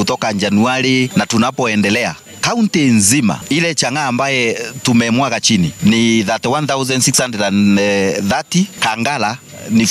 kutoka Januari na tunapoendelea kaunti nzima ile chang'aa ambaye tumemwaga chini ni 31630 Kangala ni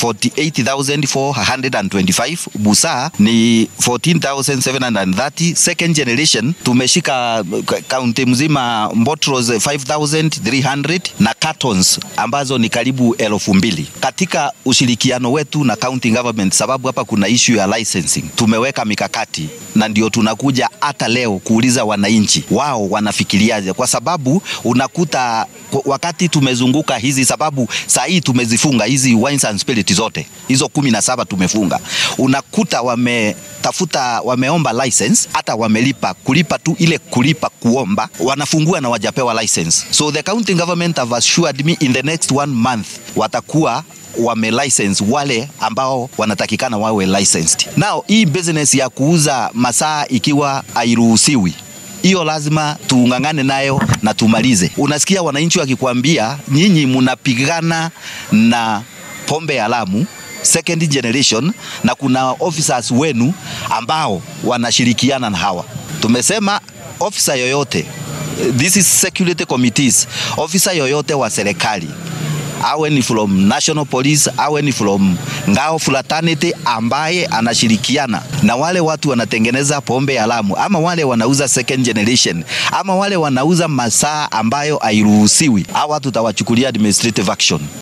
48425 Busaa ni 14730 second generation tumeshika kaunti mzima Mbotros 5300 na cartons ambazo ni karibu elfu mbili katika ushirikiano wetu na county government, sababu hapa kuna issue ya licensing. Tumeweka mikakati na ndio tunakuja hata leo kuuliza wananchi wao wanafikiriaje, kwa sababu unakuta wakati tumezunguka hizi, sababu saa hii tumezifunga hizi wines and spirit zote hizo kumi na saba tumefunga, unakuta wametafuta wameomba license, hata wamelipa kulipa tu ile kulipa kuomba, wanafungua na wajapewa license. So the county government have assured me in the next one month watakuwa wame license wale ambao wanatakikana wawe licensed. Now hii business ya kuuza masaa ikiwa hairuhusiwi hiyo lazima tuungangane nayo na tumalize. Unasikia wananchi wakikwambia nyinyi mnapigana na pombe ya Lamu second generation, na kuna officers wenu ambao wanashirikiana na hawa. Tumesema officer yoyote, this is security committees, officer yoyote wa serikali awe ni from national police, awe ni from ngao fraternity, ambaye anashirikiana na wale watu wanatengeneza pombe ya Lamu, ama wale wanauza second generation, ama wale wanauza masaa ambayo hairuhusiwi, hawa tutawachukulia administrative action.